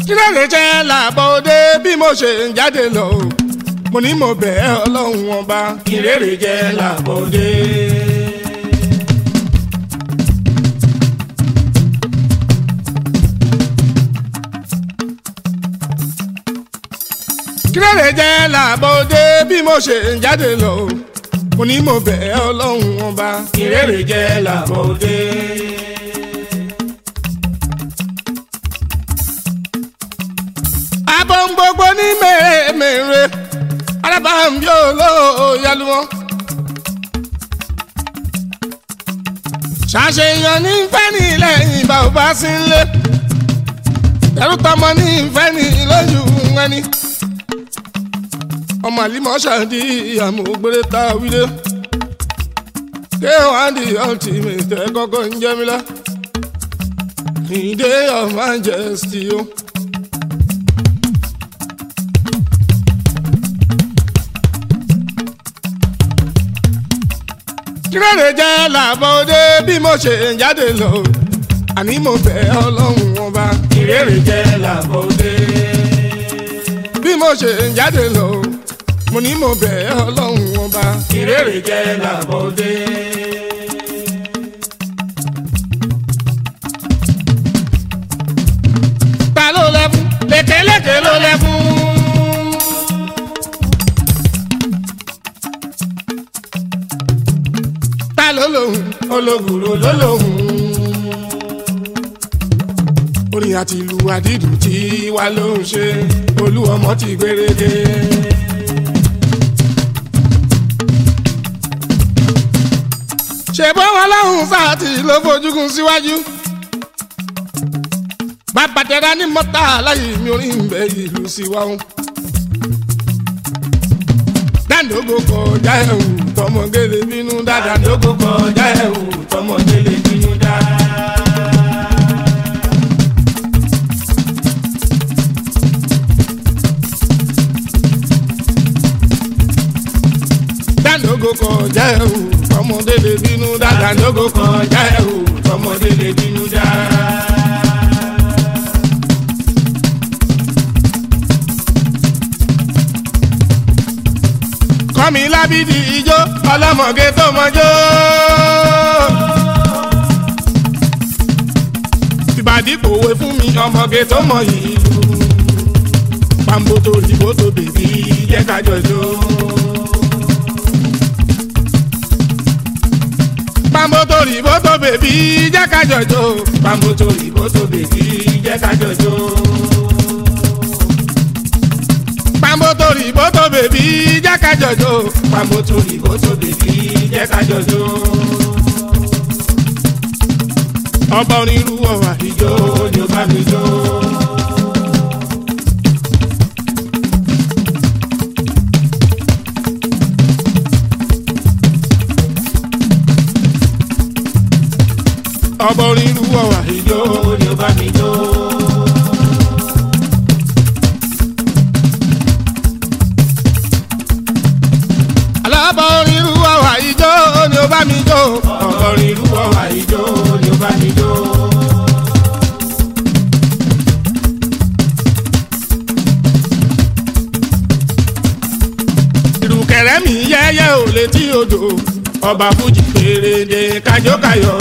kí lóde jẹ́ làbọ̀ òde bí mo ṣe ń jáde lọ mo ní mo bẹ̀ ẹ́ ọlọ́run ọba kí rere jẹ́ làbọ̀dé. kí lóde jẹ́ làbọ̀ òde bí mo ṣe ń jáde lọ mo ní mo bẹ̀ ẹ́ ọlọ́run ọba kí rere jẹ́ làbọ̀dé. abọ́ ń gbogbo ní mèremère alábàámbí olóòyàlú wọn. ṣàṣeyàn ní fẹ́ ní lẹ́yìn bá ò bá sí ń lé ẹrú tọmọ ní fẹ́ ní lójú ẹni. ọmọ àlímọ̀ ṣàdí àmúgbèrè tá a wílé ké wàá di ultimate ẹ kọ́kọ́ ń jẹ́ mi lá. ìdè of majesty o. Oh. kírèrè jẹ́ làbọ̀ òde bí mo ṣe ń jáde lọ àní mo bẹ̀ ọlọ́run ọba kí rere jẹ́ làbọ̀dé. bí mo ṣe ń jáde lọ mo ní mo bẹ̀ ọlọ́run ọba kí rere jẹ́ làbọ̀dé. ta ló lẹ́fún lékeleke ló lẹ́fún. ta ló lòun ológùrò ló lòun. orin àti ìlú àdídùn tí wà ló ń ṣe olú ọmọ ti gbèrèdè. ṣèbọn wọn lọ́hùn sáàtì ló fojúkun síwájú. bàbá tẹ̀ra ní mọ́tà láyé mi orin ń bẹ ìlú síwáhùn. dáńdógó kọjá ẹ̀hún tọmọgélé bínú dáadáa dàdógó kọjá ẹ̀wù tọmọdé lè bínú dá. dáńdógó kọjá ẹ̀hún tọmọdé lè bínú dáadáa dàdógó kọjá ẹ̀wù tọmọdé lè bínú dá. kọ́mi lábídì ijó ọlọ́mọge tó mọjó. tìbàdí pòwe fún mi ọmọge tó mọ ìlú. pàmbótó ìbótó bèbí jẹ́ ká jọjó. pàmbótó ìbótó bèbí jẹ́ ká jọjó. pàmòtò ìbòtò bèbí jẹ́ ká jọjó. pàmbótó ìbótó bèbí jẹ́ ká jọjó. pàmòtò ìbòtò bèbí jẹ́ ká jọjó. ọba onírú ọ̀wà ìjó ni ó bá mi jó. ọba onírú ọ̀wà ìjó ni ó bá mi jó. alábọ̀ onírú ọ̀wà ijó ni ó bá mi jó. ọ̀gọ́rin ìlú ọ̀wà ìjó ni ó bá mi jó. ìrùkẹ̀rẹ́ mi yẹ́yẹ́ ò létí odò ọba fújì pèrèdè kájókàyọ̀.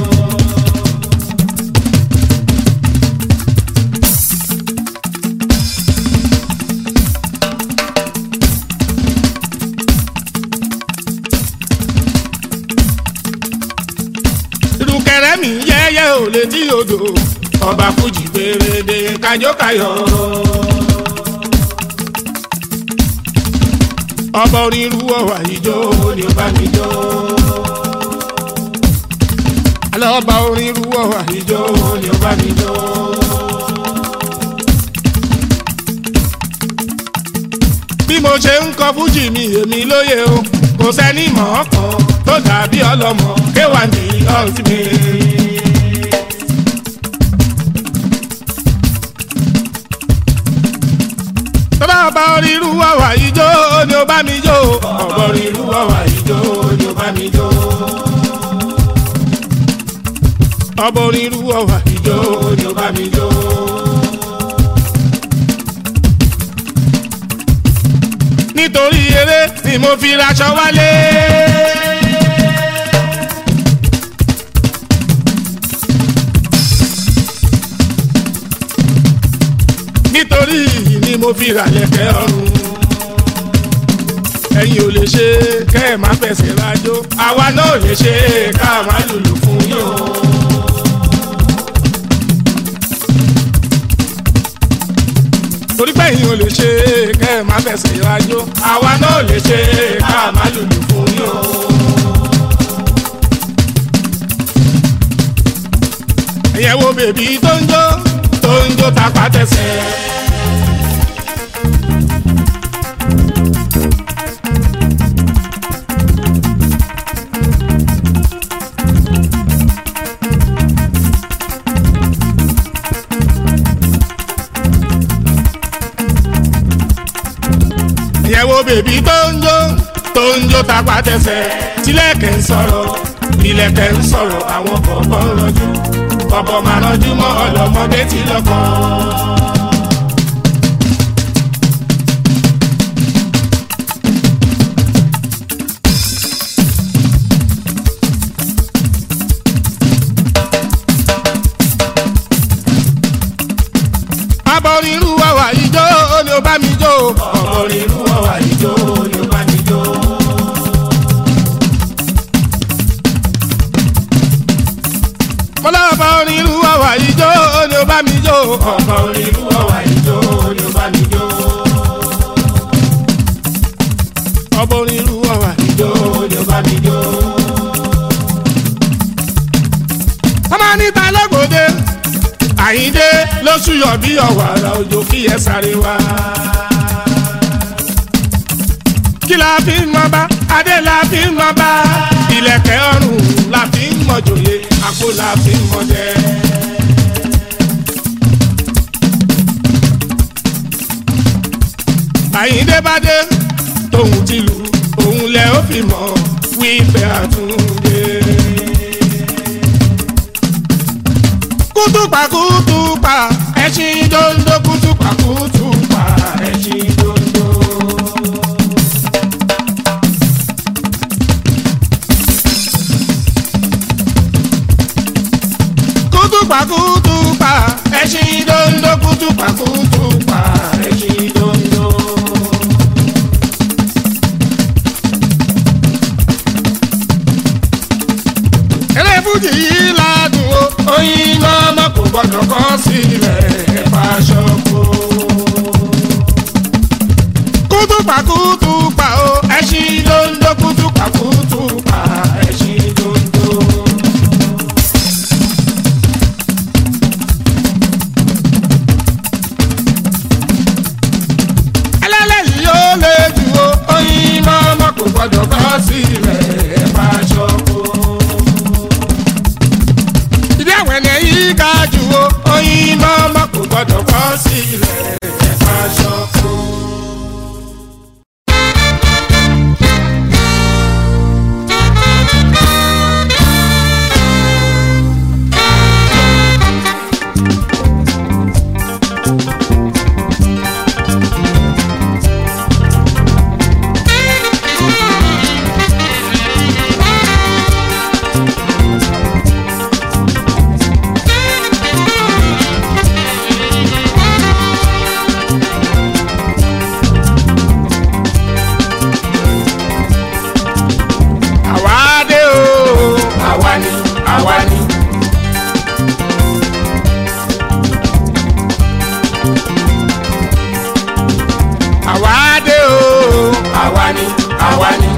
ìrùkẹ̀rẹ́ mi yẹ́yẹ́ ò létí odò ọba fújì pèrèdè kájókàyọ̀. ọba onírú ọ̀wà ijó ìjó ni ó bá mi jó. alọ́ba onírú ọ̀wà ijó. ìjó ni ó bá mi jó. bí mo ṣe ń kọ fújì mi èmi lóye o kò sẹ́ni mọ̀ ọ́ kan tó dàbí ọlọ́mọ kéwà ní ultimate. tó bá bá onírú ọ̀wà ijó ni ó bá mi jó ọ̀gọ́rin ìlú ọ̀wà ìjó ni ó bá mi jó. ọba onírú ọ̀wà ìjó ni ó bá mi jó. nítorí eré ni mo fi raṣọ wálé. nítorí yìí ni mo fi ràlẹ̀kẹ̀ ọrùn. ẹ̀yin ò lè ṣe kẹ́ ẹ̀ má fẹsẹ̀ rájò àwa náà ò lè ṣe ká má lùlù fún yín o. torí pé ẹ̀yin ò lè ṣe kẹ́ ẹ̀ má fẹsẹ̀ rájò àwa náà ò lè ṣe ká má lùlù fún yín o. ẹ̀yẹ̀ wo bèbí tó ń jó tó ń jó tapá tẹsẹ̀. ìyẹ̀wò bèbí tó ń jó tó ń jó tapá tẹsẹ̀ tílẹ̀kẹ̀ ń sọ̀rọ̀ ìlẹ̀kẹ̀ ń sọ̀rọ̀ àwọn kọ̀ọ̀kan ń rọjú bọ̀bọ̀ máa rọjú mọ́ ọlọ́mọdé tí lọ́kọ̀. abọ́rin irú ọ̀wà ìjó ni ó bá mi jó. ọ̀bọ̀rin irú ọ̀wà ìjó ni ó bá mi jó. mọ́lá abọ́rin irú ọ̀wà ìjó ni ó bá mi jó. ọ̀bọ̀rin irú ọ̀wà ìjó ni ó bá mi jó. ọbọ̀rin irú ọ̀wà ìjó ni ó bá mi jó. ọmọ níta lọ́gbọ̀dé àyíndé lóṣù yọ bí ọ̀wàrà òjò kí ẹ sáré wá. kí la fi ń mọ bá adé la fi ń mọ bá ìlẹ̀kẹ̀ ọrùn la fi ń mọ jòyè àpò la fi ń mọ jẹ. àyíndé bá dé tóun ti lù òun lẹ ó fi mọ wípé àtúndé. kútùpà kútùpà ẹṣin dondo kútùpà kútùpà ẹṣin dondo. kútùpà kútùpà ẹṣin dondo kútùpà kútùpà ẹṣin dondo. eré fújì yìí ládùn o oyin lọ́mọ kò gbọ́dọ̀ kọ́ sílẹ̀ ẹ̀fà ṣọ́kó. kútùpà kútùpà o ẹṣin dondo kútùpà kútùpà ẹṣin dondo. ẹlẹ́lẹ́yìí ó lè jù o oyin lọ́mọ kò gbọ́dọ̀ kọ́ sílẹ̀ ẹ̀fà ṣọ́kó ìdí àwọn ẹni yìí ga jù o oyin mọ́mọ́ kò gbọ́dọ̀ kọ́ sílẹ̀ ẹ̀fà ṣọ́kù. àwa dé o àwa ni àwa ni. àwa dé o àwa ni àwa ni.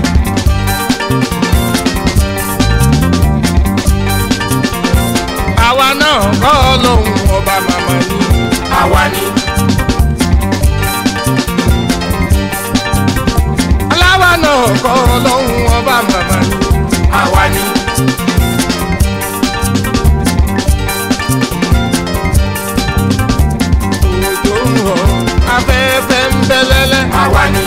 àwa náà kọ́ lóhùn ọba màmá ni. àwa ni. aláwa náà kọ́ lóhùn ọba màmá ni. àwa ni. òjò ń rọ̀ afẹ́fẹ́ ń bẹ́lẹ́lẹ́. àwa ni.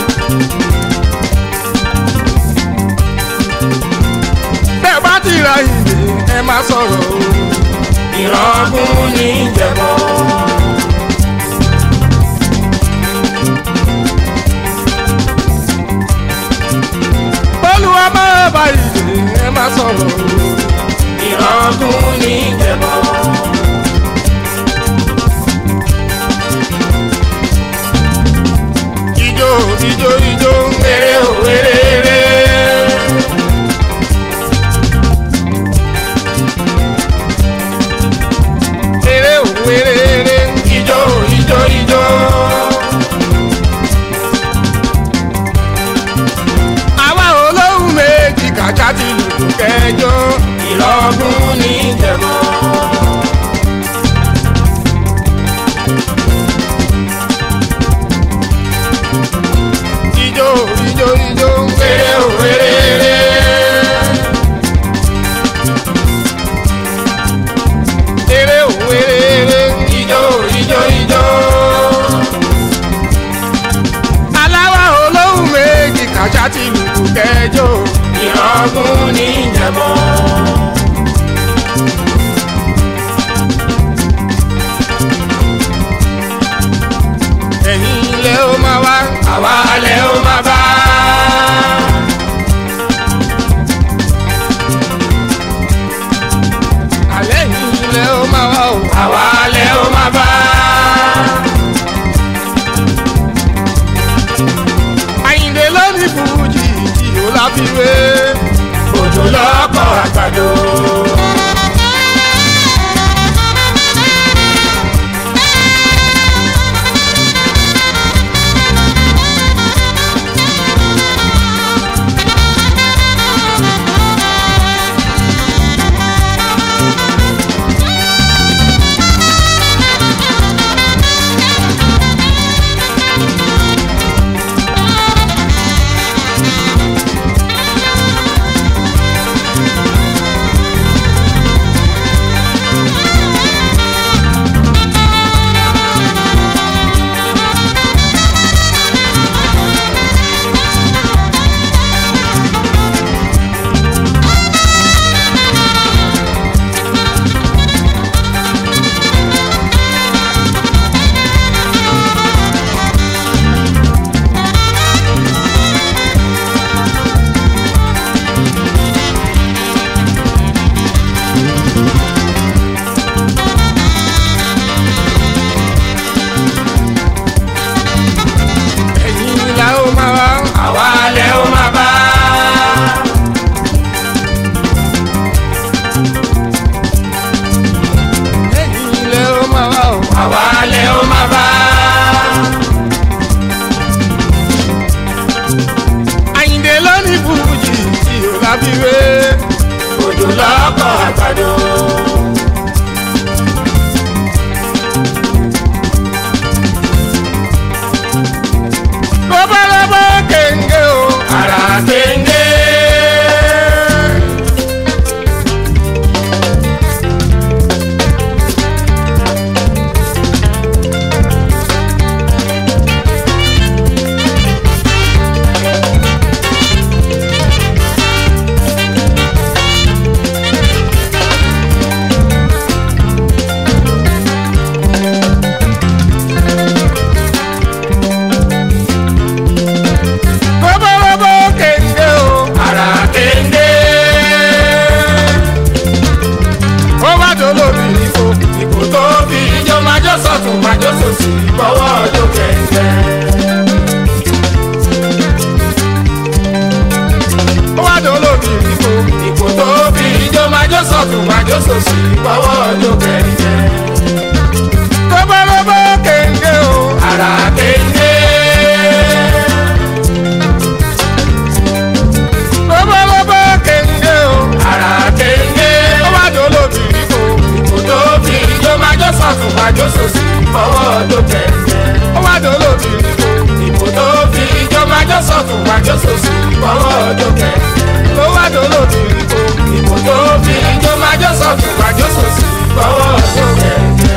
bẹ́ẹ̀ bá ti ra ìdè ẹ má sọ̀rọ̀ o. ìrọ̀gùn ní ìjẹ̀bọ̀. kẹjọ. ìrọ̀gùn ní ìjẹ̀bọ̀. ẹ̀yin ilé ó máa wá. àwa alẹ́ ó máa bá. alẹ́ yìí ilé ó máa wá o. àwa alẹ́ ó máa bá. àyìndé lónìí fújì tí ó láfiwé. òjò lọ́kọ̀ àgbàdo. ẹ̀yin ilé ó máa wá. àwa alẹ́ ó máa bá. ẹ̀yin ilé ó máa wá o. àwa alẹ́ ó máa bá. àyìndé lónìí fújì tí ó láfiwé. òjò lọ́kọ̀ àgbàdo. lọ́bọ̀lọ́bọ̀ kéńgé o. ara kéńgé. lọ́bọ̀lọ́bọ̀ kéńgé o. ara kéńgé. ó bá dolóbi nífo. ipò tó fi ijó májó sọ̀tún májó sòsì gbọ́wọ́ ọjọ́ kẹ̀kẹ́. ó bá dolóbi nífo. ipò tó fi ijó májó sọ̀tún májó sòsì gbọ́wọ́ ọjọ́ kẹ̀kẹ́. lọ́bọ̀lọ́bọ̀ kéńgé o. ara kéńgé. lọ́bọ̀lọ́bọ̀ kéńgé o. ara kéńgé. ó bá dolóbi nífo. ipò tó fi ijó májó sọ̀tún májó sòsì gbọ́wọ́ ọjọ́ kẹ̀kẹ́. ó bá dolóbi nífo. ipò tó fi ijó májó sọ̀tún májó sòsì gbọ́wọ́ ọjọ́ kẹ̀kẹ́. ló bá dolóbi nífo. ipò tó fi ijó májó sọ̀tún májó sòsì gbọ́wọ́ ọjọ́ kẹ̀kẹ́.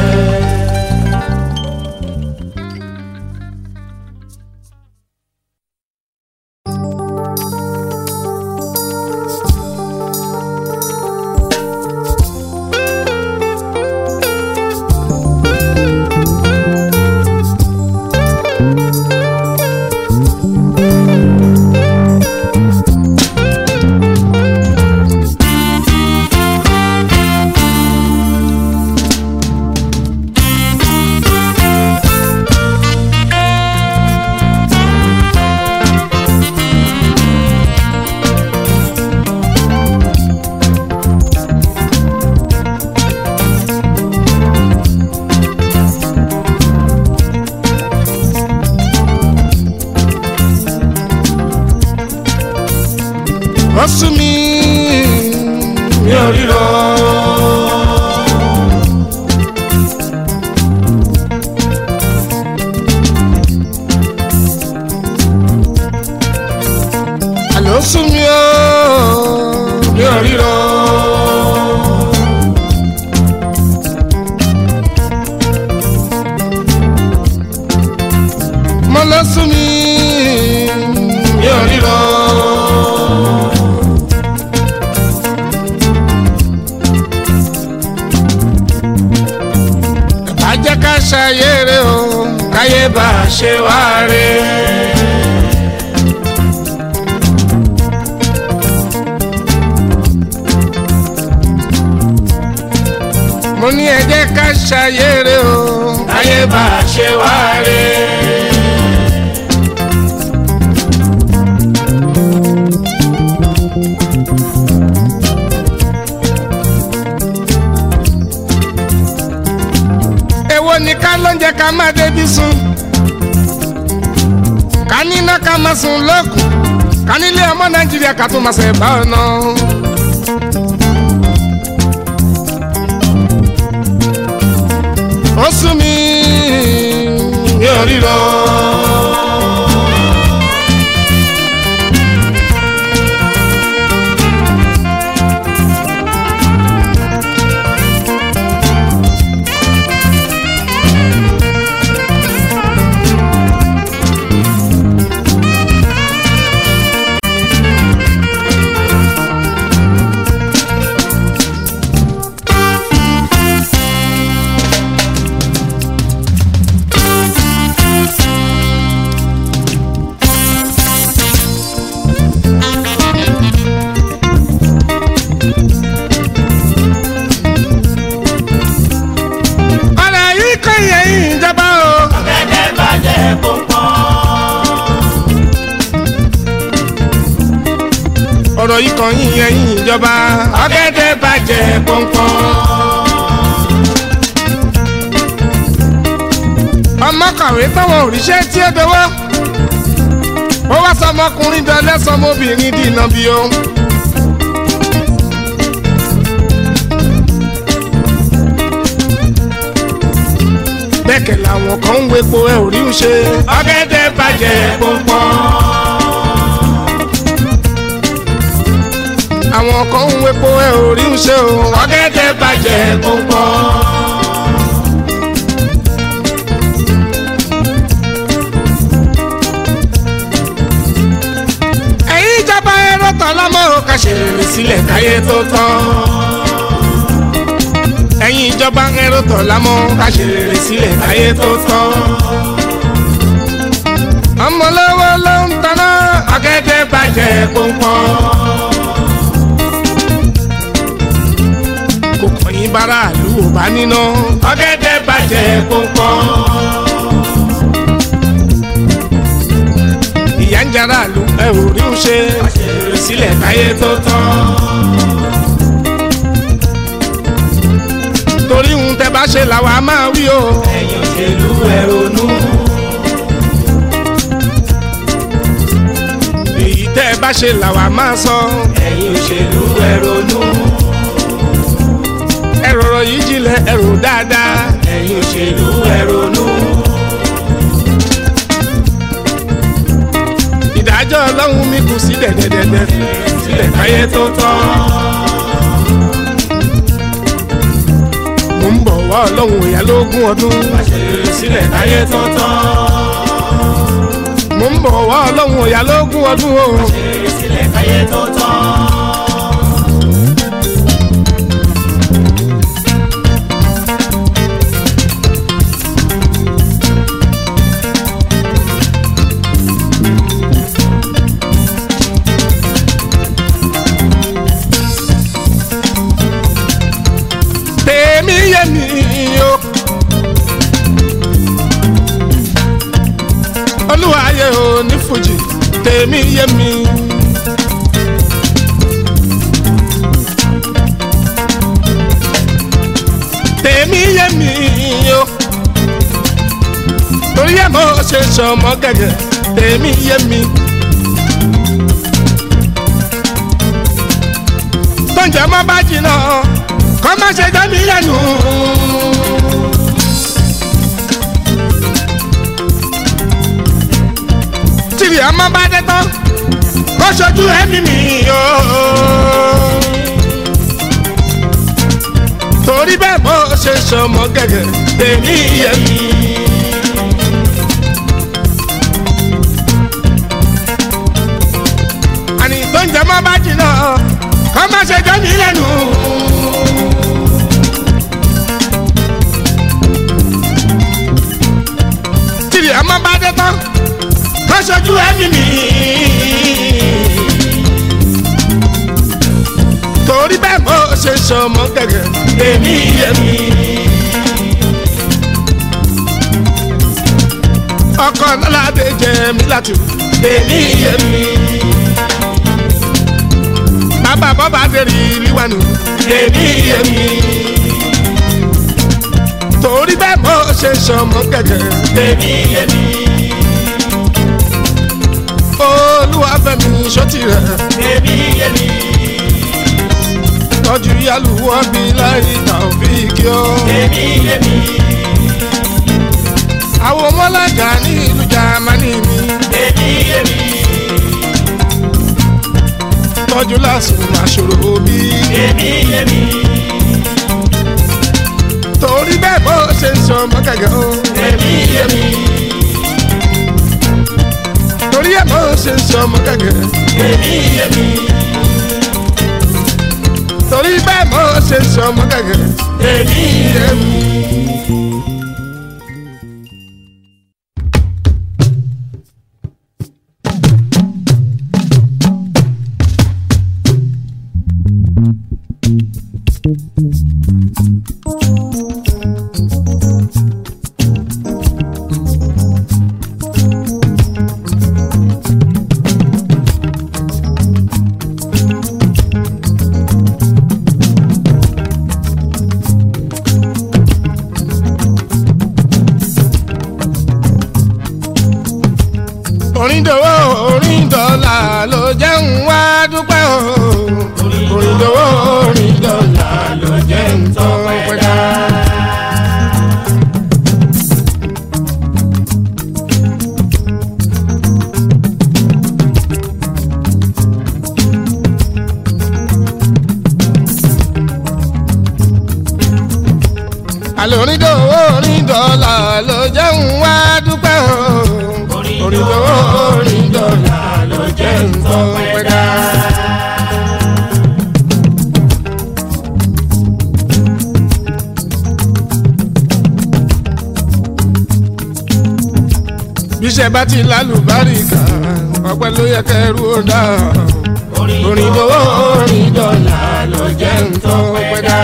wọ́n sún mi. mi ò ríro. àlọ́ sún mi o. mi ò ríro. mo lọ sún mi. mi ò ríro. ṣayére o káyé bá a ṣe wá re. mo ní ẹ jẹ́ ká ṣayére o káyé bá a ṣe wá re. èwo ni ká lóúnjẹ ká má débi sùn ká níná ká má sùn lókun ká nílé ọmọ nàìjíríà ká tún máa ṣe bá ọ̀nà. ó sún mi mi ò ríro. ọ̀rọ̀ yìí kò yẹ ìjọba o. ọ̀gẹ̀dẹ̀ bàjẹ́ pọ̀npọ̀n. ọ̀rọ̀ yìí kan yín yẹ ìjọba. ọ̀gẹ̀dẹ̀ bàjẹ́ pọ̀npọ̀n. ọmọ kàwé táwọn òrìṣẹ́ tí ó dọwọ́. ó wá sọmọkùnrin dọlẹ́ sọmọbìnrin dìnnà bí o. bẹ́ẹ̀kẹ̀ làwọn kan ń wepo ẹ ò rí ń ṣe. ọ̀gẹ̀dẹ̀ bàjẹ́ pọ̀npọ̀n. àwọn kan ń wepo ẹ ò rí ń ṣe o. ọ̀gẹ̀dẹ̀ bàjẹ́ pọ̀npọ̀n. ẹ̀yin ìjọba ẹ̀rọ tán lọ́mọ ò kà ṣe rere sílẹ̀ káyé tó tán. ẹ̀yin ìjọba ẹ̀rọ tán lọ́mọ ká ṣe rere sílẹ̀ káyé tó tán. ọmọ lọ́wọ́ ló ń taná ọ̀gẹ̀dẹ̀ bàjẹ́ pọ̀npọ̀n. kò kọ̀yìn bára ìlú ò bá níná. ọ̀gẹ̀dẹ̀ bàjẹ́ pọ̀npọ̀n. ìyá ń jara ìlú ẹ ò rí ń ṣe. àṣírí sílẹ̀ káyé tó tán. torí ń tẹ bá ṣe làwa máa wí o. ẹ̀yin òṣèlú ẹ ronú. èyí tẹ́ ẹ bá ṣe làwa máa sọ. ẹ̀yin òṣèlú ẹ ronú. ẹ rọrọ yìí jinlẹ̀ ẹ rò dáadáa. ẹ̀yin òṣèlú ẹ ronú. ìdájọ́ ọlọ́run mi kù sí dẹ̀dẹ̀dẹ̀dẹ̀ sílẹ̀ káyé tó tán. mo ń bọ̀ wá ọlọ́run ìyá lógún ọdún. àṣírí sílẹ̀ káyé tó tán. mo ń bọ̀ wá ọlọ́run ìyá lógún ọdún o. àṣírí sílẹ̀ káyé tó tán. tèmi yé mi o. olúwa ayé o ní fújì tèmi yé mi. tèmi yé mi o. torí ẹ̀ mo ṣe sọmọ gẹ́gẹ́ tèmi yé mi. tóúnjẹ mọ́ bá jìnnà kọ́ má ṣe jẹ́ mi lẹ́nu. tìrì ọmọ bá dé tán kó ṣojú ẹ̀mí mi o. torí bẹ́ẹ̀ bó ṣe sọmọ gẹ́gẹ́ tèmi yẹ mi. àní tó ń jẹ mọ́ bá jìnnà kọ́ má ṣe jẹ́ mi lẹ́nu. sọmọ gẹ́gẹ́ èmi yẹmi ọkọ lọ́ládé jẹ mí láti wù. èmi yẹmi bàbá bọ́bá dèrè ìlíwánu èmi yẹmi torí bẹ́ẹ̀ mo ṣe sọmọ gẹ́gẹ́ èmi yẹmi olúwàfẹ́mi sọ́tì rẹ̀ èmi yẹmi tọ́jú yálùwọ́ bí láì tàbíkì ọ́. èmi yẹmi àwọn ọmọlága ní ìlú jamani mi èmi yẹmi tọ́jú lásìkò àṣòro bí. èmi yẹmi torí bẹ́ẹ̀ bó ṣe ń sọmọ gẹ́gẹ́ o. èmi yẹmi torí ẹ̀ bó ṣe ń sọmọ gẹ́gẹ́. èmi yẹmi torí bẹ́ẹ̀ bó ṣe ń sọmọ gẹ́gẹ́. èmi yẹmi. orin dòwó orin dọ́là ló jẹ́ ń wá dúpẹ́ o. orin dòwó orin dọ́là ló jẹ́ ń tọ́ pẹ́ dá. àlọ́ orin dòwó orin dọ́là ló jẹ́ ń wá dúpẹ́ o. orin dòwó orin dọ́là ló jẹ́ ń tọ́ pẹ́ dá. bíṣẹ́ bá ti lálùbáríkà ọpẹ́ ló yẹ kẹrù ó dá. orin dòwó orin dọ́là ló jẹ́ ń tọ́ pẹ́ dá.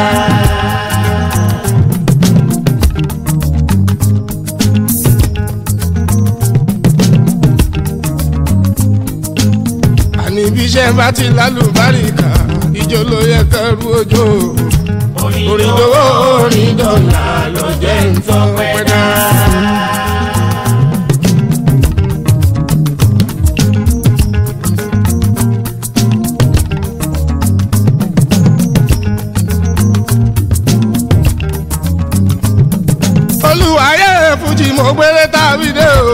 àní bí iṣẹ́ bá ti lálùbáríkà ìjọ ló yẹ kẹrù òjò orin dòwó orin dọ́là ló jẹ́ nǹkan pẹ́ dá. olùwàyẹ fújì mo gbére tàbí dé o.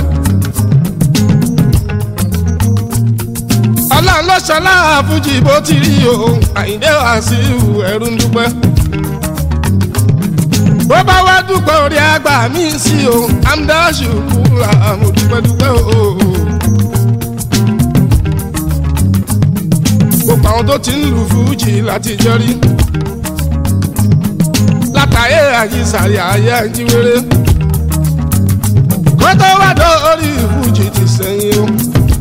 ọlọ́run ló ṣọlá fújì bó ti rí o àyíndé wá sí ìhù ẹ̀rú ń dúpẹ́. bó bá wá dúpẹ́ orí àgbà mi sí o amdáṣù kúra mo dúpẹ́ dúpẹ́ o. gbogbo àwọn tó ti ń lu fújì láti jọ rí látàyè àyíṣàyà ayé àjíwèrè kó tó wá dórí fújì ti sẹ́yìn o.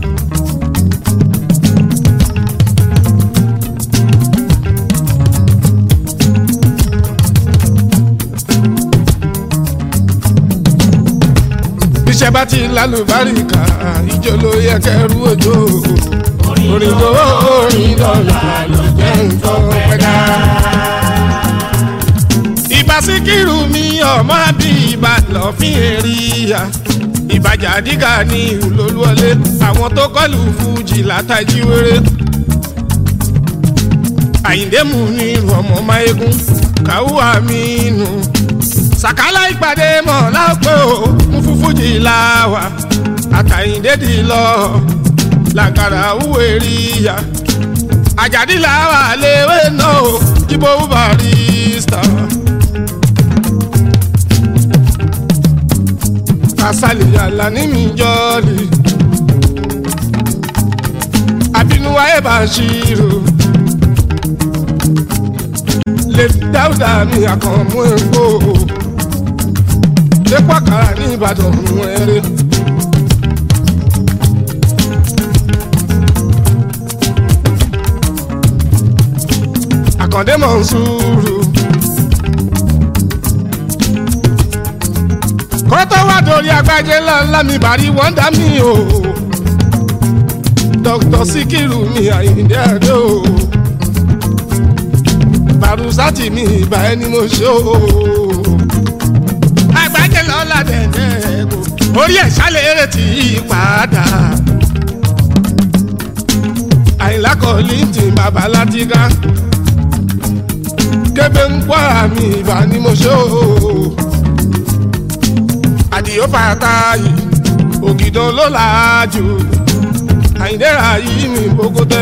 iṣẹ́ bá ti lálùbáríkà ìjọ ló yẹ kẹrù òjò orin tó orin dọ́là ló jẹ́ nǹkan pẹ́dá. ìbá síkírù mi ọmọ bí ìbá lọ́fín èrìyà ìbàjà dígà ní ìlólúwọlé àwọn tó kọlù fújì látàjí wéré. àyíndé mú ní ọmọ máyégún káwọ́ àmì nù sàkálà ìpàdé mọ̀ lápẹ́ o mú fúfújì láwà àtàyìndédì lọ làgàrà òwe rí ya àjàdí làwà léwé náà o jíbó barista. kásálì àlàní mi jọ́ọ̀lì àbínúwá ẹ̀ bá ṣírò lè dáúdà mi àkànmú epo lẹ́pọ̀ àkàrà ní ìbàdàn mú ẹrẹ́. àkàndé mọ̀nsúrù. kọ́tọ́ wá dorí agbájé ńláńlá mi bàrí wọ́ndà mi o. dr sikiru mi àyíǹde àdé o. barusati mi ìbá ẹni mo ṣe o. agbájé lọ́la dẹ̀dẹ̀ kò orí ẹ̀ ṣálẹ̀ eré tí yí padà. àyìnlá kọ́lí ti bàbá látìgá kébé ń kó àmì ìbá ni mo ṣe o. àdìyó fàtà yìí ògìdàn ló làájú àyìndẹ́ra yìí mi bókótẹ́.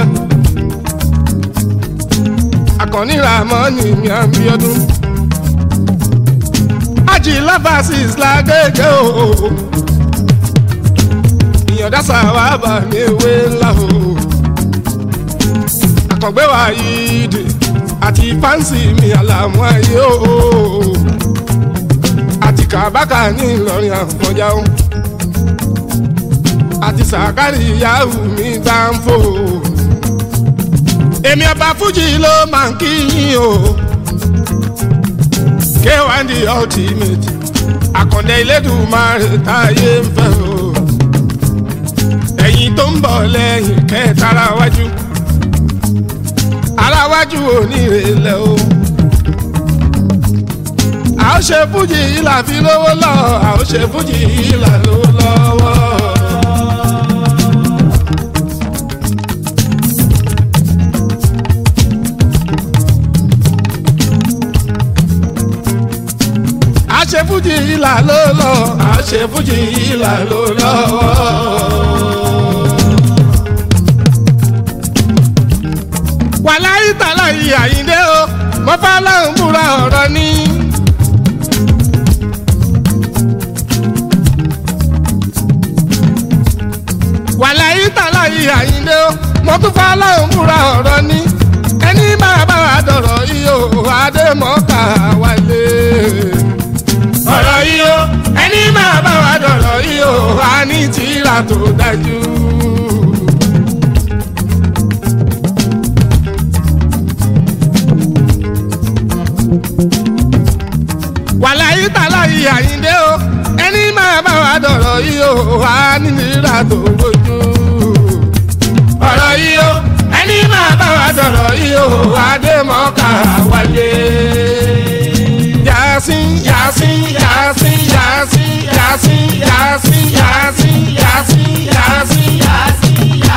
àkànní ramọ́ni mi à ń bí ọdún. ájì láfàásìs lágége o. ìyọ̀dá sàwá bà mí ewé ńlá o. àkàngbé wa yìí dé àti fáǹsì mi àlàmú ayé o àti kàbákà ní ìlọrin àfọjá o àti sàkárì yahoo mi gbáǹfò èmi ọba fújì ló máa ń kí yín o k1 the ultimate àkàndé ilédùnmáre táyé ń fẹ́ o ẹ̀yin tó ń bọ̀ lẹ́yìn kẹtàrà wájú aláwájú onírèlẹ̀ o. a ó ṣe fújì ìlà fi lówó lọ a ó ṣe fújì ìlà lówó lọ́wọ́. a ṣe fújì ìlà ló lọ a ṣe fújì ìlà ló lọ́wọ́. wàláyé tàlà yìí àyíndé o mo fẹ́ lọ́hùn búra ọ̀rọ̀ ni. wàláyé tàlà yìí àyíndé o mo tún fẹ́ lọ́hùn búra ọ̀rọ̀ ni. ẹni máa bá wa dọ̀rọ̀ yìí o àdèmọ́kà wálé. ọ̀rọ̀ yìí o ẹni máa bá wa dọ̀rọ̀ yìí o àní tìrà tó dájú. wàláyé tàlà yìí àyíndé o ẹni máa bá wa dọ̀rọ̀ yìí o wà nílera tó gbójú. ọ̀rọ̀ yìí o ẹni máa bá wa dọ̀rọ̀ yìí o wà dé mọ́ká wálé. yasin yasin yasin yasin yasin yasin yasin yasin yasin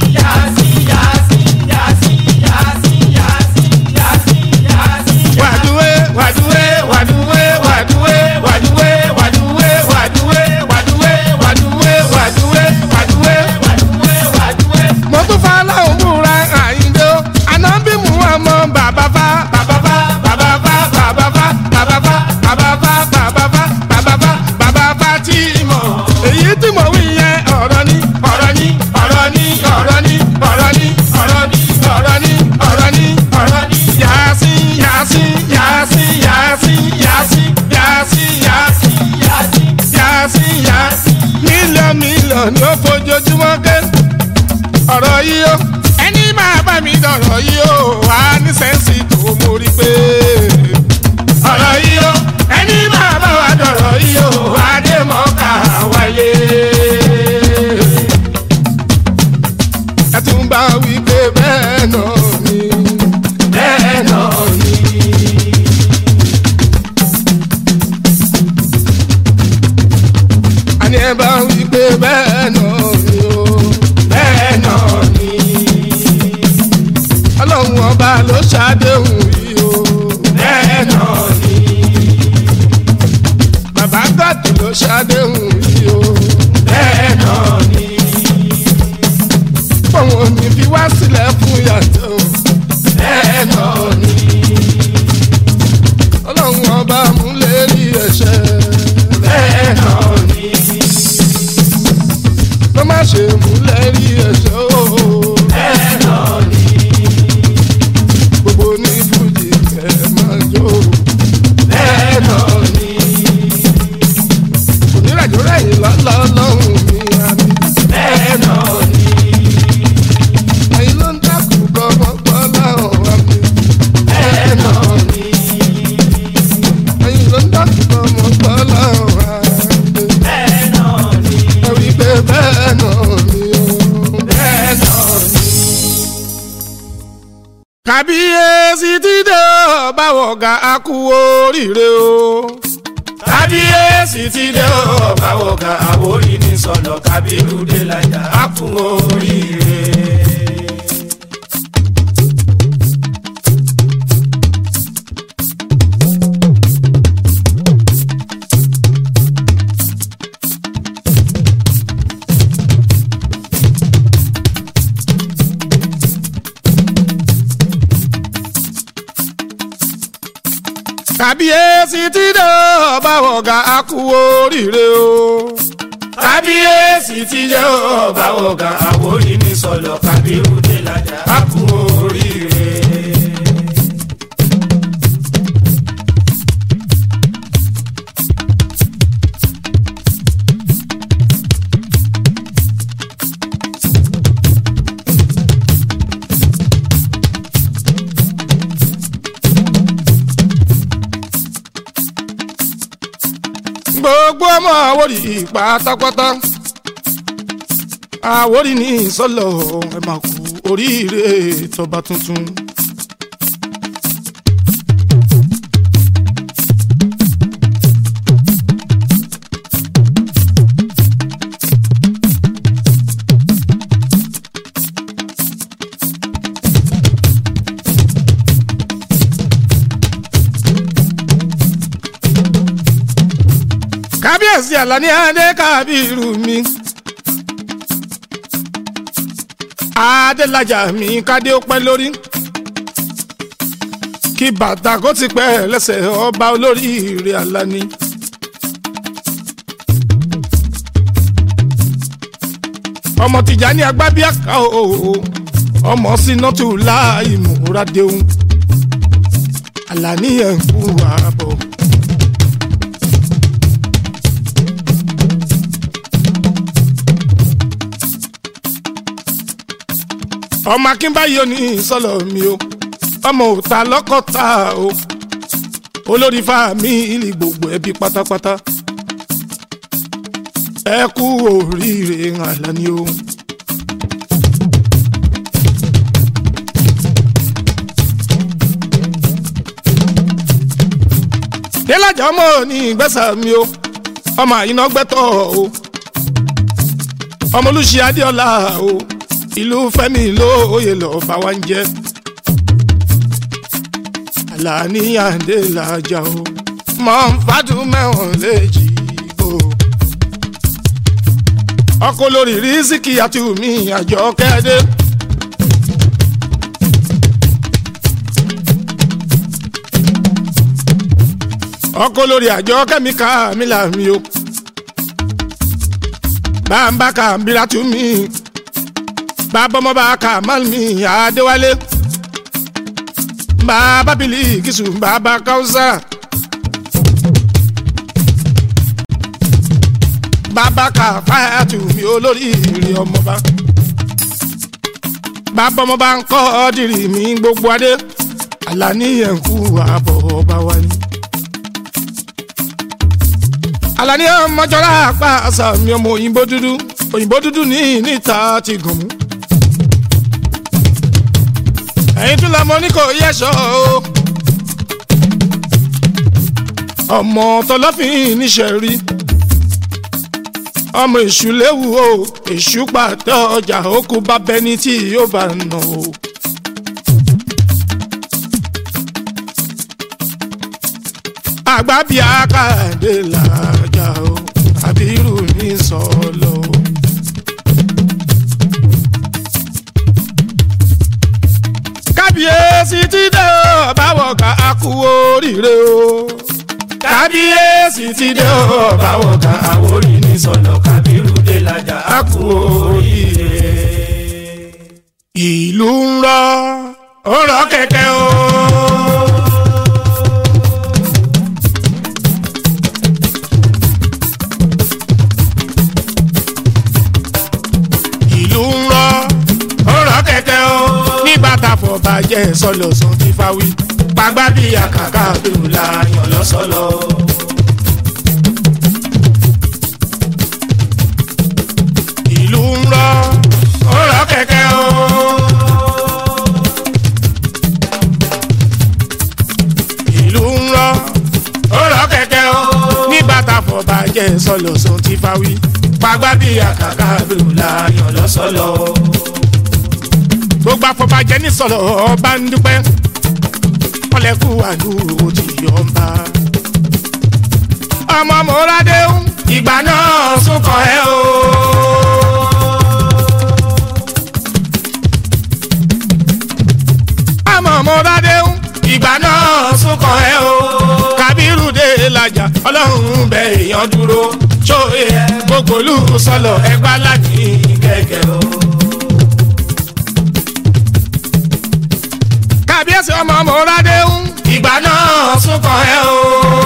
wàdúwé wàdúwé wàdúwé wàdúwé wàdúwé wàdúwé wàdúwé wàdúwé wàdúwé wàdúwé wàdúwé. mo tún fa láwọn múra àyíndó ànábì mú ọmọ bàbá fa bàbá fa bàbá fa bàbá fa bàbá fa bàbá fa bàbá fa bàbá fa bàbá fa tí mọ̀ èyí tí mo wí yẹn ọ̀rọ̀ ni ọ̀rọ̀ ni ọ̀rọ̀ ni ọ̀rọ̀ ni ọ̀rọ̀ ni ọ̀rọ̀ ni ọ̀rọ̀ ni ọ̀rọ̀ ni ọ̀rọ̀ ni yasin yasin yasin yasin yasin yasin yasin yasin yasin yasin mílíọ̀nù mílíọ̀nù ni ó fojoojúmọ́ ké ọ̀rọ̀ yìí ó ẹni máa bá mi dọ̀rọ̀ yìí ó wà ní sẹ́ǹsì tó mórí pé ọ̀rọ̀ yìí ó ẹni máa bá wa dọ̀rọ̀ yìí ó wà dé mọ́ká wáyé. ẹ tún bá wí pé bẹ́ẹ̀ náà ni bẹ́ẹ̀ náà ni. àní ẹ bá wí pé bẹ́ẹ̀ náà ni o bẹ́ẹ̀ náà ni. ọlọ́run ọba ló ṣàdéhùn yìí o bẹ́ẹ̀ náà ni. bàbá gàdù ló ṣàdéhùn yìí o bẹ́ẹ̀ náà ni. òun ò ní fi wá sílẹ̀ fún yàtọ̀ bẹ́ẹ̀ náà ni. ọlọ́run ọba múlẹ̀ rí ẹ̀ṣẹ̀ bẹ́ẹ̀ náà ni ló má ṣe múlẹ̀ rí ẹ̀ṣẹ̀ o. bẹ́ẹ̀ náà ni. gbogbo ní fújì kẹ́ máa jó. bẹ́ẹ̀ náà ni. oníràjò rẹ̀yìn lọ́lọ́lọ́hùn mi àmì. bẹ́ẹ̀ náà ni. ẹ̀yin ló ń dákú gbọ́gbọ́gbọ́ láwọn àmì. bẹ́ẹ̀ kábíyèsí ti dé o báwo ga a kú oríire o. kábíyèsí ti dé o báwo ka àwòrí ní sọ̀lọ̀ kábírù dé lájà á kú oríire. kábíyèsí ti dé o báwo ga a kú oríire o. kábíyèsí ti dé o báwo ka àwòrí ní sọ̀lọ̀ kábírù dé lájà á kú oríire. gbogbo ọmọ àwòrì pátápátá àwòrì ní ìsọlọ ẹ máa kú oríire tọba tuntun. kábíyèsí àlàní adé kábírù mi. adélájà mi kádé ó pẹ́ lórí. kí bàtà kó ti pẹ́ lẹ́sẹ̀ ọba olóríire àlàní. ọmọ Tìjání agbábíàká o ọmọ sínátù láì múradéhùn àlàní ẹ̀ ń kú àbọ̀. ọmọ akínbáyé ò ní sọlọ mi o ọmọ òta lọkọta o olórí fámìlì gbogbo ẹbí pátápátá ẹ kú oríire Àlàní o. délájà ọmọ ní ìgbésà mi o ọmọ àyínà gbẹtọ o ọmọ olùṣí adéọlá o ìlú fẹ́mi lóye lọ́ọ́ bá wa ń jẹ́ Àlàní Adélájà o mọ̀ ń fàdún mẹ́wọ̀n léjì o. ọkọ lórí rísíkì àti omi àjọ kẹ́ẹ́dẹ́. ọkọ lórí àjọ kẹ́míkà mi là mí o. bá ń bá kàmbíra tún mí bàbá ọmọ bá kà má mi àdéwálé bàbá bìlì kìsù bàbá káwùsà bàbá kà fáyàtù mi olórí ìrì ọmọba bàbá ọmọ bá ń kọ́ ọ́dìrì mi gbogbo adé Àlàní ẹ̀ǹkú àbọ̀ ọba wa ni. Àlàní ọmọjọ́lá apá àṣà mi ọmọ òyìnbó dúdú òyìnbó dúdú ní níta ti gùn mú ẹ̀yin tún lọmọ ní kò yẹsọ o ọmọ tọlọfin níṣẹ rí ọmọ èṣù léwu o èṣù pàtẹ ọjà òkú bá bẹni tí yóò bá nà o. àgbà bíi akáàdé làjà o àbírù ní sọlọ o. kábíyèsí ti dé o báwo ká a kú oríire o. kábíyèsí ti dé o báwo ka àwòrí ní sọ̀lọ̀ kábírù dé lájà á kú oríire. ìlú ń rọ ó rọ kẹ̀kẹ́ o. ìlú ń rọ ó rọ kẹ̀kẹ́ o. nígbà tá a fọ̀ bàjẹ́ sọlọ sàn ti fáwí. pàgbà bí àkàkà bẹ̀rù la yàn lọ́sọ̀lọ́. ìlú ń rọ ó rọ kẹ̀kẹ́ o. jẹ́ sọ̀lọ̀ sọ ti fa wí. Pagbá bí àkàkà bèrò láyàn lọ́sọ̀lọ́. gbogbo afọbajẹ ní sọ̀lọ̀ ọba ń dúpẹ́ ọlẹ́kù àdúró ti yọ̀ ń bá. ọmọ mọ́ládé ń Ìgbà náà sún kàn ẹ́ o. ọmọ mọ́ládé ń Ìgbà náà sún kàn ẹ́ o. kábírù dé làjà ọlọ́run bẹ èèyàn dúró Ṣóyè ẹ gbogbo olú sọ̀lọ̀ ẹgbà láti kẹ̀kẹ́ o. kábíyèsí ọmọ mọ́ládé ń Ìgbà náà sún kàn ẹ́ o.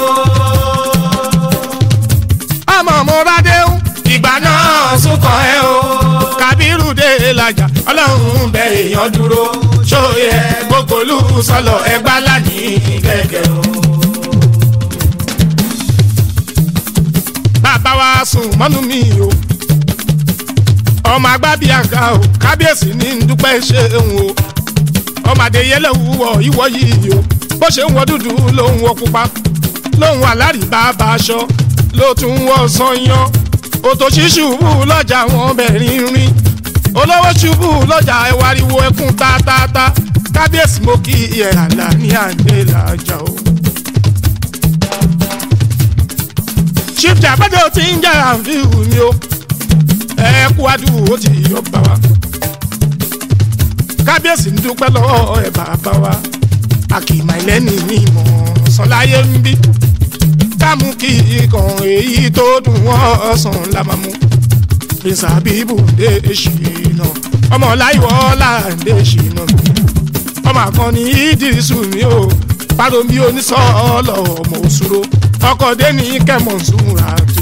ọmọ mọ́ládé ń Ìgbà náà sún kàn ẹ́ o. kábírù dé làjà ọlọ́run bẹ èèyàn dúró Ṣóyè ẹ gbogbo olú sọ̀lọ̀ ẹgbà láti kẹ̀kẹ́ o. bàbá wa sùn mọ́nú mi o ọmọ agbábíàga o kábíyèsí ní dúpẹ́ ṣeun o ọmọ adéyẹlẹ wúwọ ìwọ yìí o bó ṣe ń wọ dúdú ló ń wọ pupa ló ń wọ alárìbá bá aṣọ ló tún ń wọ sọyán òtòṣì ṣubú lọ́jà wọn bẹ̀rin rin olówó ṣubú lọ́jà ẹwàriwo ẹkún tátátá kábíyèsí mo kí ẹ àlà ní àǹdè làjà o. chief jabade o ti ń jẹ́ àǹfíìhù ni o ẹ kú adúgbò ó ti yọ bá wa kábíyèsí ń dúpẹ́ lọ́wọ́ ẹ̀ bàbá wa àkìmọ̀ ẹlẹ́ni ní ìmọ̀ sọláyé ń bí kámú kí ikàn èyí tó dùn wọ́n sàn la máa mú prince abibu dé ṣìnà ọmọ láìwọ́ láǹdé ṣìnà ọmọ àkànní ìdírísù mi ò paromi onísọ̀ọ́lọ̀ ọmọ òṣùrò ọkọ̀ dẹ́ni kẹ́mọ̀ọ́sùnra tó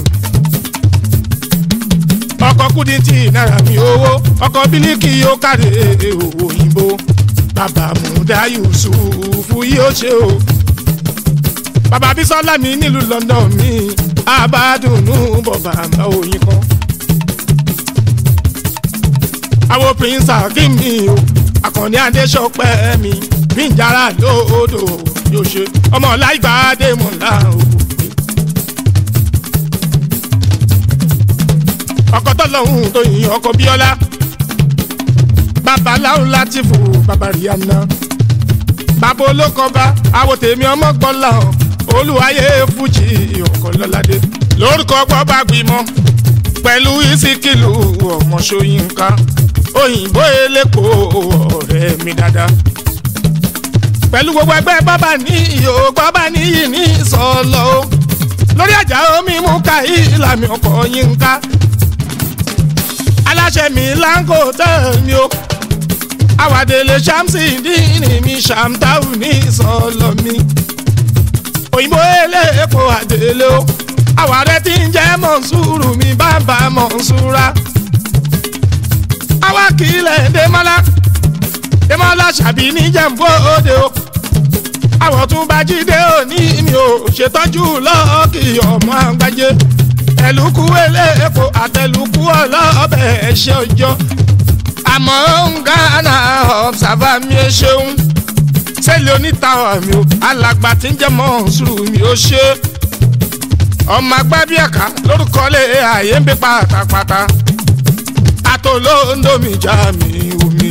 ọkọ̀ kúdìntì náírà mi owó ọkọ̀ bílíkì yóò kárí òyìnbó bàbá múdà yusufu yóò ṣe o bàbá bísọ́lá mi nílùú london mi àbádùnú bọ̀bà àmà òyìn kan àwọn prince akim mi o àkànní adéṣọpẹ́ mi bíjàrá lóòdò yóò ṣe ọmọ láìgbàdé mọ̀lá o. ọkọ tọlọhún tó yin ọkọ bíọ́lá babaláwo láti fò bàbá rihanna bàbá olókọba àwọn tèmi ọmọ gbọ́lá hàn olùwàyè fújì ọkọ lọ́ládé lórúkọ gbọ́bà gbìmọ̀ pẹ̀lú ìsìkìlù ọmọ ṣóyínká òyìnbó elépo ọ̀rẹ́ mi dáadáa pẹ̀lú gbogbo ẹgbẹ́ bábà níyì ó bábà níyì ní ìsọ̀lọ́ o lórí àjà omi mú ká ìlàmì ọkọ̀ yínká aláṣẹ mi láńkò tẹ̀mí o àwàdélé ṣàmsì dínì mi ṣàmtáwù ní ìsọ̀lọ́ mi òyìnbó elépo àdélé o àwàrẹ tí ń jẹ́ mọ̀nsúrù mi bàbá mọ̀nsúra àwa kìlẹ̀ dèmọ́lá dèmọ́lá ṣàbí níjẹ̀mbó òde o àwọ̀ tún bá jíde òní mi ò ṣètọ́jú lọ́ọ̀kì ọmọ àgbájé ẹ̀lùkù eléèpo àtẹ̀lùkù ọlọ́ọ̀bẹ̀ ẹ̀ṣẹ̀ ọjọ́ àmọ́ ń gánà ọ̀bùsàbà mi ẹ ṣeun sẹ́lẹ̀ onítàwọ̀ mi ò alàgbà tí ń jẹ́ mọ̀nsúrù mi ò ṣe ọmọ agbábíàká lórúkọ lé ààyè ń bí pátápátá atolóńdómi já mi omi.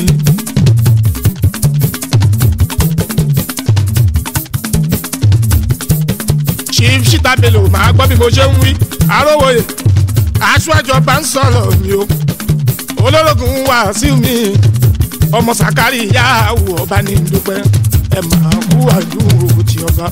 chief shita bello máa gbọ́ bí mo ṣe ń wí àròwòye aṣáájú ọba ń sọ̀rọ̀ mi o olórogún wá sí mi ọmọ sàkárì yahoo ọba ní dúpẹ́ ẹ máa kú àdúró ti ọba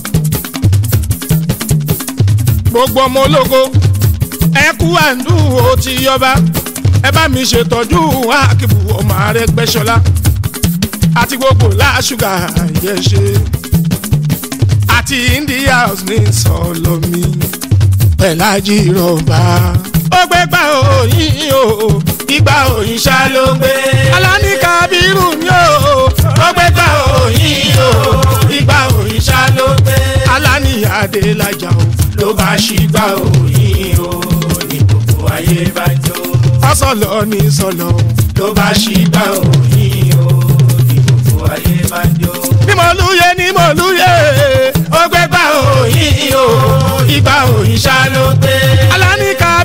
gbogbo ọmọ ológo ẹ kú àdúró ti ọba ẹ bá mi ṣètọ́jú àkìbù ọmọ ààrẹ gbẹ́sọ́lá àti gbogbo láṣùgà yẹ ṣe àti india house ní sọlọmi pẹ̀lájì rọ̀bà. ó gbé gbà òyìn o ìgbà òyìn ṣá ló gbé. alani kabiru ni o ó gbé gbà òyìn o ìgbà òyìn ṣá ló gbé. alani adelaja o ló bá ṣì gbà òyìn o ní gbogbo ayé bá jó. ọsọlọ ní sọlọ. ló bá ṣì gbà òyìn o ní gbogbo ayé bá jó. ní mo lúyẹ ní mo lúyẹ ó gbé gbà òyìn o ìgbà òyìn ṣá ló gbé. alani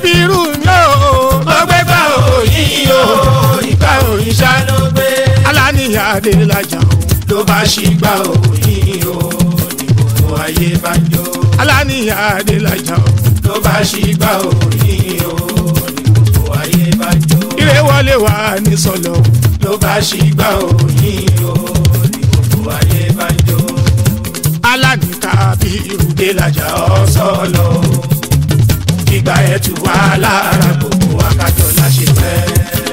kábírù mi ò ó gbé gbà òyìn o ìgbà òyìn ṣá ló gbé aláníyàn adélájà o ló bá ṣì gbà òyìn o ní gbogbo ayé bá jó aláníyàn adélájà o ló bá ṣì gbà òyìn o ní gbogbo ayé bá jó ire wọlé wà ní sọlọ ló bá ṣì gbà òyìn o ní gbogbo ayé bá jó alání kábírù délajà ọ̀sọ́lọ̀ ìgbà ẹ̀ tù wá lára gbogbo wákàtí ọ̀la ṣe fẹ́.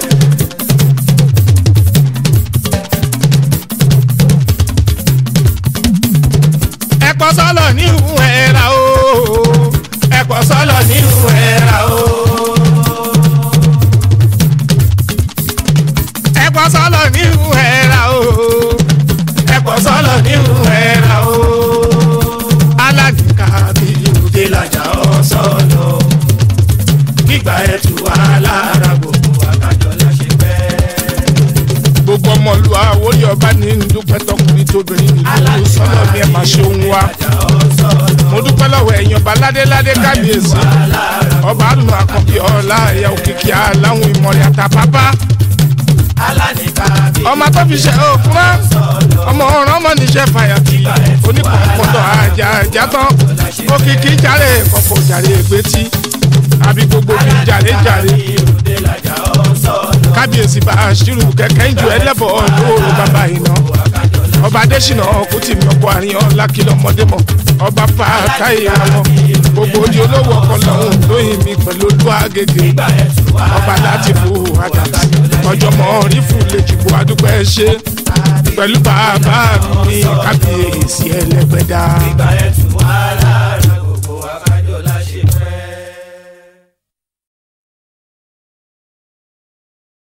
ẹ̀pọ̀ sọ́lọ̀ ní ìhùn ẹ̀ra o ẹ̀pọ̀ sọ́lọ̀ nínú ẹ̀ra o. ẹ̀pọ̀ sọ́lọ̀ ní ìhùn ẹ̀ra o ẹ̀pọ̀ sọ́lọ̀ nínú ẹ̀ra o. alání kábírù délajà ọ̀sọ́lọ̀ ìgbà ẹ̀ tù wá lára gbogbo wákàtí ọ̀la ṣe fẹ́. gbogbo ọmọlú àwòrán ọba ní dúpẹ́ tọkùnrin tóbìnrin nílùú sọ́lọ̀ ní ẹ̀ máa ṣe òun wa mo dúpẹ́ lọ́wọ́ ẹ̀yin ọba ládéládé kábíyèsí ọba àlùmọ àkànbí ọlá ẹ̀yà òkìkí aláwọn ìmọ̀rẹ́ àtàpápá alánìká bí ọmọ tó fi ṣe òkúrá ọmọ ọ̀ràn ọmọ níṣẹ́ fàyàtì onípọ̀npọ̀dọ̀ àjà àjà tán òkìkí jàre kọ̀kọ̀ jàre ègbétí àbí gbogbo bí jàre jàre délajà ọ̀sọ́lọ̀ kábíyèsí bá a ṣírù kẹ̀kẹ́ ìjọ ẹlẹ́bọ̀ lóòrò bàbá iná ọba adésínà ọkùtìmí ọkọ àríyàn lákìlọ ọmọdé mọ ọba fàákàyè àwọn gbogbo odi olówó ọkọ lọhùn lóyìn mi pẹ̀lú olú àgègè ọba láti bu àdá ọjọ́ mọ rí fún lẹjìbò adúpẹ́ ṣe pẹ̀lú bàbá mi kábíyèsí ẹlẹ́gbẹ̀dá ìgbà ẹ̀ tù wá lára.